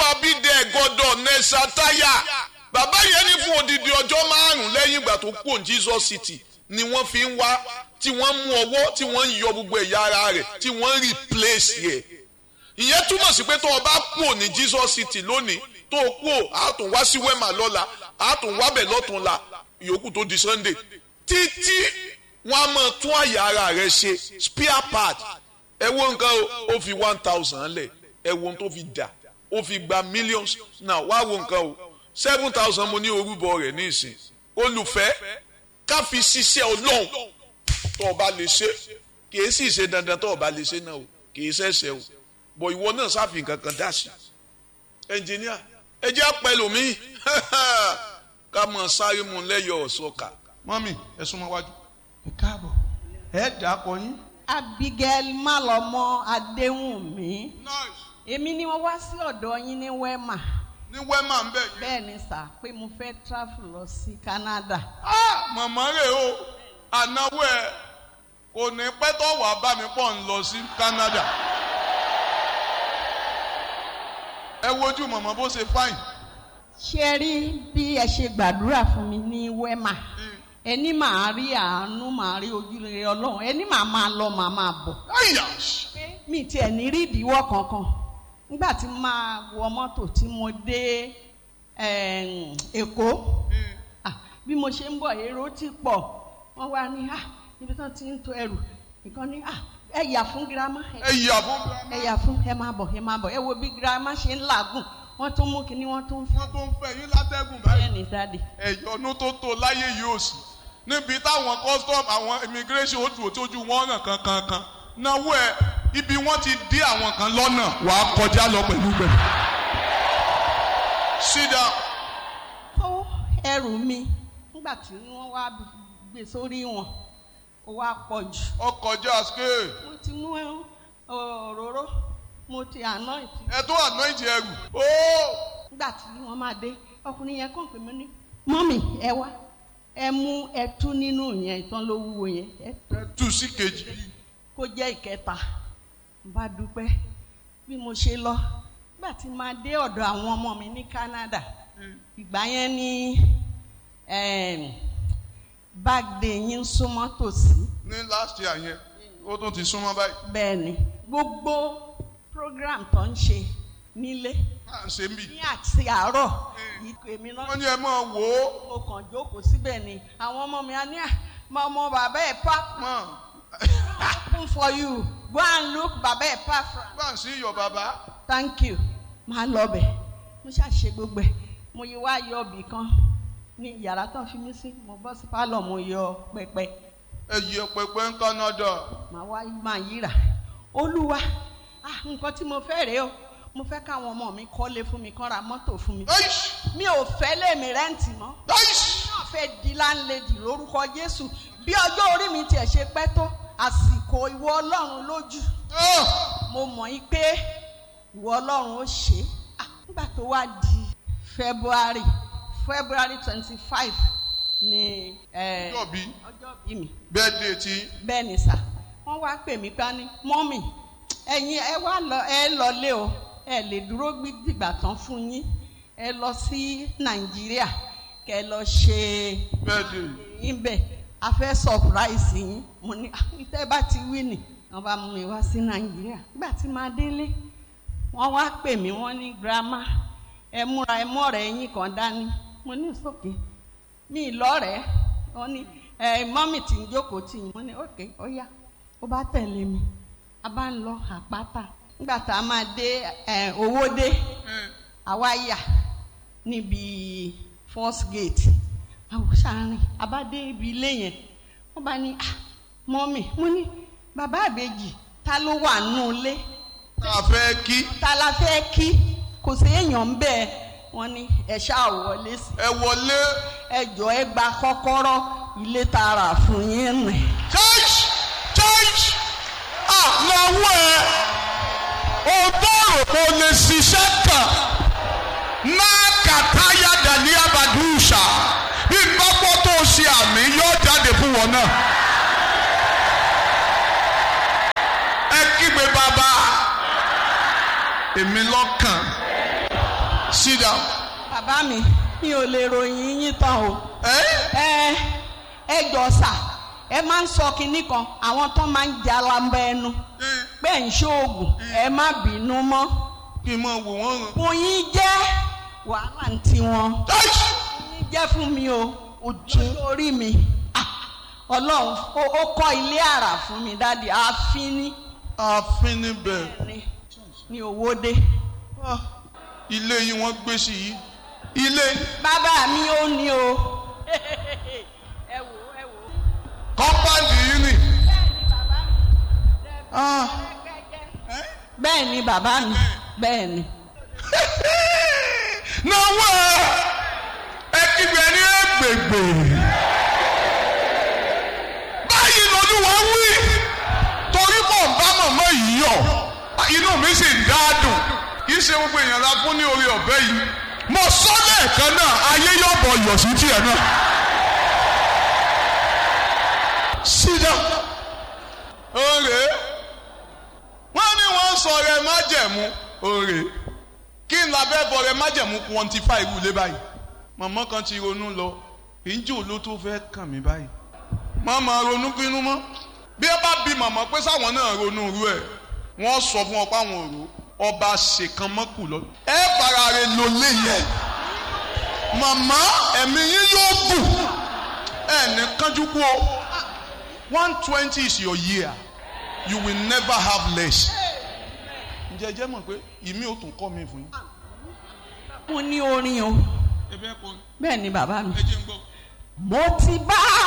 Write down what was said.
abídẹ gbọdọ̀ nẹsàtáyà bàbá yẹn ní fún odidi ọjọ́ márùn-ún lẹ́yìn ìgbà tó kú Jesus City ni wọ́n fi ń wá tí wọ́n mú ọwọ́ tí wọ́n ń yọ gbogbo ẹ̀yà ara rẹ̀ tí wọ́n ń replace yẹ ìyẹn túmọ̀ sí pé tó o bá kú ò ní Jesus City lónìí tó o kú ò á tún wá sí wema lọ́la á tún wá bẹ̀ lọ́tún la ìyókù tó di Sunday títí wọ́n á máa tún àyà ara rẹ̀ ṣe spare part ẹ wo nǹkan o ó fi one thousand lẹ̀ ẹ wo ohun tó fi dà ó fi gba millions now wá wo nǹkan o seven thousand mo ní orúbọ rẹ̀ ní ìsìn olùfẹ́ ká fi ṣiṣẹ́ ọlọ́run tó o bá lè ṣe kì í sì ṣe dandan tó o bá lè ṣe náà o kì í ṣẹ̀ṣẹ̀ o bọ̀ ìwọ náà sáfì kankan dá sí ẹnjìníà ẹ jẹ́ pẹ̀lú mi ká mọ̀ sáré mu lẹ́yọ̀ ọ̀ṣọ́ka. mọ́mì ẹ súnmọ́ wájú. ẹ káàbọ̀ ẹ dà kọ yín. Abigail Malọmọ Adéwùnmí èmi ni wọ́n wá sí ọ̀dọ̀ yín ní Wema ní wẹ́mà ń bẹ̀ yín. bẹ́ẹ̀ ni sà pé mo fẹ́ travel lọ sí Canada. Ah, màmá rẹ̀ o ànáwó ẹ̀ kò ní pẹ́ tó wàá bá mi pọ̀ ń lọ sí Canada. ẹ wojú màmá bó ṣe fáìn. ṣé rí bí ẹ ṣe gbàdúrà fún mi ní Wema ẹni màá rí àánú màá rí ojúrere Ọlọ́run ẹni màá máa lọ màá máa bọ̀. Àyà! mi tiẹ̀ ní rí ìdíwọ́ kankan nígbà tí mo máa wọ mọ́tò tí mo dé em, Èkó ah, bí mo ṣe ń bọ̀ èrò ti pọ̀ wọ́n wá ní ah, ibi tí wọ́n ti ń to ẹrù nǹkan ní ah, ẹ yà fún girama ẹ ẹ yà fún ẹ yà fún ẹ máa bọ̀ ẹ máa bọ̀ ẹ wo bí girama ṣe ń làágùn wọ́n tún mú kinní wọ́n tún fún wọn tó ń fẹ́ yín látẹ́gùn báyìí. ẹ ní dáàdì. ẹ̀yọ́nú tó tó láyé yìí ò sí níbi táwọn custom àwọn immigration ó dùn tójú wọn ọ̀nà kankankan náwó ẹ ibi wọ́n ti dé àwọn kan lọ́nà wàá kọjá lọ pẹ̀lú bẹ̀. sit down. kó ẹrù mi nígbà tí wọ́n wá gbé sórí wọn ó wá pọ̀ jù. ọkọjá scale mo ti mú òróró mo ti àná ìtì. ẹ tó anoint ẹrù. ooo nígbà tí wọ́n máa dé ọkùnrin yẹn kàn pé mo ní mọ́mì ẹ wá ẹ mú ẹtú nínú yẹn ìtàn ló wúwo yẹn ẹ ẹ tú sí kejì. kó jẹ́ ìkẹta n bá dúpẹ́ bí mo ṣe lọ nígbà tí máa dé ọ̀dọ̀ àwọn ọmọ mi ní Canada ìgbà yẹn ní em, birthday yín súnmọ́ tòsí ní last year yẹn ó tún ti súnmọ́ báyìí. bẹ́ẹ̀ ni gbogbo program tó ń ṣe nílé à ń ṣe ń bì. ní àti àárọ̀ ìkọ èmi náà wọ́n ní ẹ máa wò ó. mo kàn jókòó síbẹ̀ ni àwọn ọmọ mi á ní à máa ọmọ bàbá ẹ̀ pa mọ̀ open for you go and look bàbá ẹ̀ pa from bá ń sí iyọ̀ bàbá. thank you máa lọ bẹ̀ mo ṣàṣe gbogbo ẹ̀ mo yí wá yọ ibì kan ní yàrá tán fi mí sí mo bọ́ sí pálọ̀ mo yọ pẹpẹ ẹ yẹ pẹpẹ ń Canada. màá wá máa yíra olúwa ah nǹkan tí mo fẹ́ rèé o mo fẹ́ káwọn ọmọ mi kọ́lé fún mi kán ra mọ́tò fún mi Aish! mi ò fẹ́ lèmi rẹ́ǹtì mọ́ Aish! náà fẹ́ di láńlẹ́dì lórúkọ Jésù bí ọjọ́ orí mi tiẹ̀ ṣe pẹ́ tó àsìkò ìwọ Ọlọ́run lójú Ah! mo mọ̀ yí pé ìwọ Ọlọ́run ó ṣe é Ah, nígbà tó wá di February February twenty five ni eh, Ọjọ́ bí ọjọ́ bí mi birthday ti bẹ́ẹ̀ ni sà wọ́n wá pè mí pa ní mọ́mì ẹ̀yin ẹ wá lọ ẹ lọlé o ẹ lè dúró gbí dìgbà tán fún yín ẹ lọ sí Nàìjíríà kẹ lọ ṣe birthday. yín bẹ̀ a fẹ́ surprise yín mo ní "Ah, tẹ́ bá ti wí nì wọ́n bá mú mi wá sí Nàìjíríà nígbà tí màá délé wọ́n wá pè mí wọ́n ní grandma ẹ múra ẹ mọ́ ọ̀rẹ́ yín kan dání mo ní sókè mi lọ́rẹ̀ẹ́ wọ́n ní ẹ mọ́mì tí ń jókòó tì yín mo ní òkè ó yá ó bá tẹ̀lé mi a bá ń lọ àpáta nígbà tá a máa dé ẹ owó dé àwa yà níbi first gate àwọn sàárín a bá dé ibi ilé yẹn wọ́n bá ní ah mọ́mì mo ní bàbá àbèjì ta ló wà nù ilé tá a fẹ́ kí ta la fẹ́ kí kò sí èèyàn ń bẹ́ẹ̀ wọ́n ní ẹ ṣáà wọlé sí ẹ wọlé. ẹ jọ ẹ gba kọ́kọ́rọ́ ilé tààrà fún yín rìn. church church ah lọ́wọ́ ẹ o bọ̀rọ̀ kò lè ṣiṣẹ́ kàn máa kàtáyà dàní abàdúṣà bí gbọ́pọ́ tó ṣe àmì yóò jáde fún wọn náà. ẹ kígbe bàbá èmi lọ́kàn sit down. bàbá mi mi ò lè ròyìn yín tán o Eh? ẹ ẹ jọ sà ẹ máa ń sọ kinní kan àwọn tó máa ń jalamba ẹnu pé ń ṣoògùn ẹ má bínú mọ́ kí n máa wò wọ́n ràn. fún yín jẹ́ wàhálà ń tiwọn Táìsì. yín jẹ́ fún mi o ojú orí mi Ah, ọlọ́run ó ó kọ́ ilé àrà fún mi dáàdi ààfin ní ààfin níbẹ̀. ní ní owóde Ah, ilé yìí wọ́n gbé sí yìí. ilé bàbá mi ó ní o. ẹ wò ẹ wò. kọ́mpáǹdì yìí nì. Ah, bẹ́ẹ̀ ni bàbá mi bẹ́ẹ̀ ni. náwó ẹ ẹ kígbe ní ẹgbẹgbẹ. báyìí lolúwa wí torí mọ̀ ń bá màmá yìí yọ̀ inú mi sì ń dáadùn kì í ṣe gbogbo èèyàn la fún ní orí ọ̀bẹ yìí mo sọ lẹ́ẹ̀kan náà ayé yọ̀bọ̀ yọ̀ sí tiẹ̀ náà. sídà òrè wọ́n ní wọ́n sọ rẹ májẹ̀mú òrè kí n labẹ́ bọ rẹ májẹ̀mú quantify irú ilé báyìí màmá kan ti ronú lọ ìjọ ló tó fẹ́ kàn mí báyìí màmá ronú kínú mọ́ bí ẹ bá bi màmá pé sáwọn náà ronú irú ẹ̀ wọ́n sọ fún ọ pé àwọn òru ọba ṣèkan mọ́kù lọ. ẹ fara rẹ lò lé yẹn màmá ẹ̀mí yín yóò gùn ẹ̀ ní kánjú kú o one twenty is your year you will never have less. ǹjẹ́ ẹ jẹ́ mọ̀ pé ìmí ò tún kọ́ mi fún yín. mo ní orin o ẹ bẹ́ẹ̀ kọ́ bẹ́ẹ̀ ni bàbá mi. ẹ jẹ́ ń gbọ́. mo ti bá